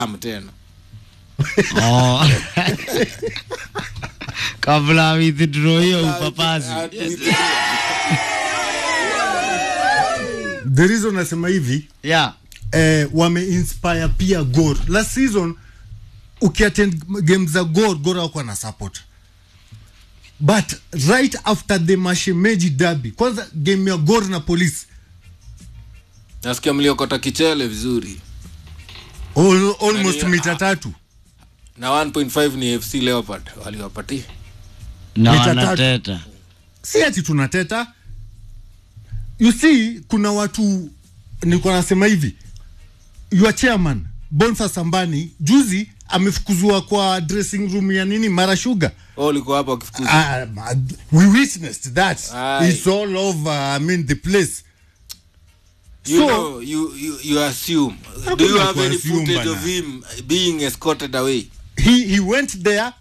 am tena Oh. kabla withdraw hiyo upapasi the reason nasema hivi yeah. eh, wameinspire pia Gor. Last season ukiattend game za Gor, Gor hawakuwa na support but right after the Mashemeji derby, kwanza game ya Gor na Police nasikia mliokota kichele vizuri all, almost Nani- mita tatu na 1.5 ni fc leopard waliwapatia na Mita tatu. wanateta si ati tunateta you see kuna watu nilikuwa nasema hivi your chairman Boniface Sambani juzi amefukuzwa kwa dressing room ya nini Mara Sugar oh, ulikuwa hapa wakifukuza Uh, we witnessed that. Aye. It's all over. I mean, the place. you so- know you, you, you assume do Hakuna you have any kuassume footage bana. of him being escorted away He he went there.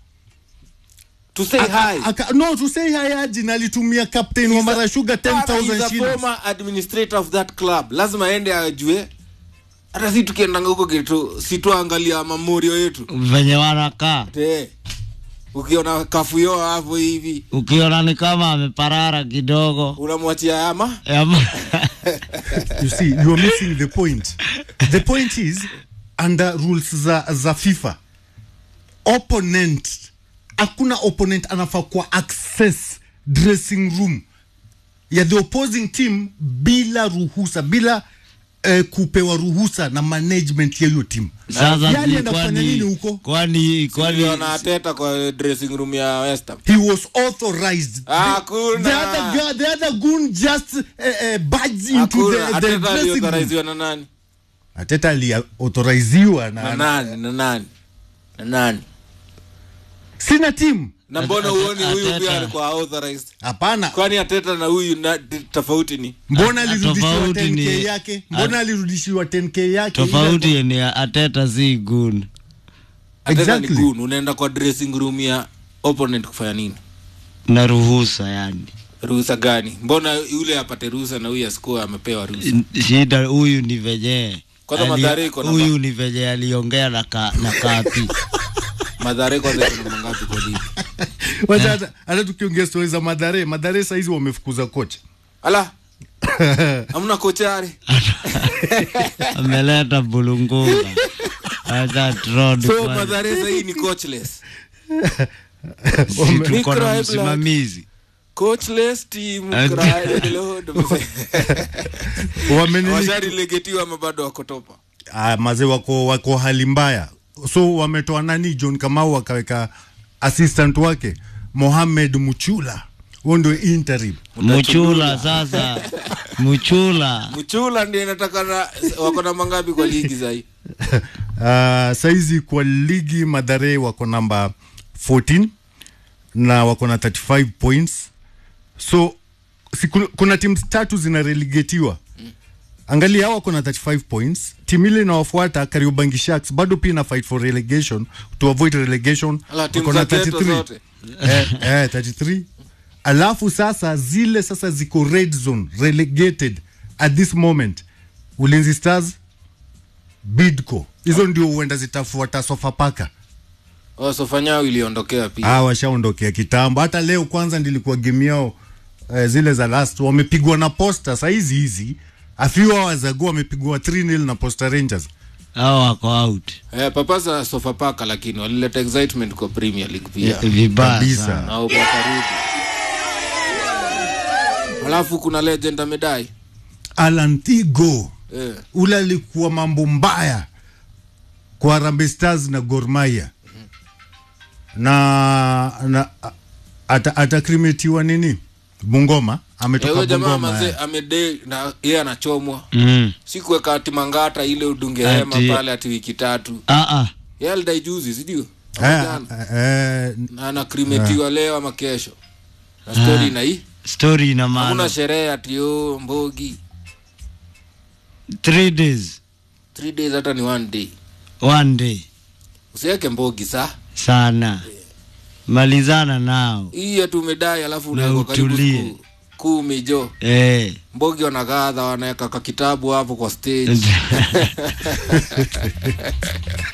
to say aka- hi aka- no, to say hi aji na alitumia captain wa Mara Sugar Bana, he's 10,000 a shillings. former administrator of that club lazima aende ajue hata si tukiendanga huko getu situangalia mamorio yetu venye wanakaa te ukiona kafuyo hapo hivi ukiona ni kama ameparara kidogo unamwachia ama Ama- You see, you are missing the point. The point is under rules za za FIFA opponent hakuna opponent anafaa kwa access dressing room ya the opposing team bila ruhusa bila eh, kupewa ruhusa na management ya hiyo team sasa Yeye ni alienda kufanya nini kwani huko kwani kwani niliona ateta kwa dressing room ya West Ham he was authorized Hakuna. the, the other guy, the other goon just uh, uh, barged into the, hakuna the ateta dressing room aliyothoraiziwa na nani ateta aliauthoriziwa na na, nani na nani na nani sina team na mbona Ate- uoni huyu Ateta. pia alikuwa authorized hapana kwani ateta na huyu na tofauti ni mbona Ah, alirudishiwa tofauti 10k ni- yake mbona alirudishiwa 10k yake tofauti ni ateta si gun ateta Exactly. ni gun unaenda kwa dressing room ya opponent kufanya nini na ruhusa yani ruhusa gani mbona yule apate ruhusa na huyu asikuwa amepewa ruhusa shida huyu ni venye Kwanza ali- Mathare iko na huyu ni venye aliongea na, ka, na kapi madhare kwanza iko na mangapi kwa ligi Wacha hata hata tukiongea stori za madhare madhare saizi wamefukuza kocha ala amna kochare ameleta bulunguga acha trod so kwanza. madhare sahii ni coachless Si tuko na Micro msimamizi coachless team And- cried Lord. wamenini washarilegetiwa ama bado wako topa ah, mazee wako wako hali mbaya so wametoa nani John Kamau wakaweka assistant wake Mohamed Muchula huo ndio interim muchula sasa muchula mchula ndio inatakana wako na mangapi kwa ligi sahii uh, saizi kwa ligi madhare wako namba 14 na wako na 35 points so si, kuna, kuna timu tatu zina relegatiwa angalia hao wako na 35 points timu ile inawafuata kariobangi sharks bado pia ina fight for relegation to avoid relegation Ala, timu wako na za Teto 33 zote. eh, eh, 33 alafu sasa zile sasa ziko red zone relegated at this moment ulinzi stars bidco hizo ndio huenda zitafuata sofapaka wasofanyao iliondokea pia ah, washaondokea kitambo hata leo kwanza ndilikuwa game yao eh, zile za last wamepigwa na posta saizi hizi a few hours ago wamepigwa 3-0 na posta rangers au wako out eh, papasa sofapaka lakini walileta excitement kwa premier league pia vibaya Kabisa. sana. na upakarudi alafu kuna legend amedai alantigo eh. ule alikuwa mambo mbaya kwa Harambee Stars na Gor Mahia na, na a- ata, atakrimetiwa nini Bungoma Eh, ametoka huyo jamaa Bungoma mazee eh. amedai na yeye anachomwa Mm. si kuweka ati mangata ile udunge Ati- hema pale ati wiki tatu Ah, ah. yeye alidai juzi sidio Eh, Jana. eh, na anakrimetiwa leo ama kesho na stori ina hii story ina hakuna maana sherehe ati o mbogi three days three days hata ni one day one day usiweke mbogi sa sana malizana nao hii ati umedai alafu Na unawekwa karibu utulie. siku kumi jo eh. mbogi wanagadha wanaweka kakitabu hapo kwa stage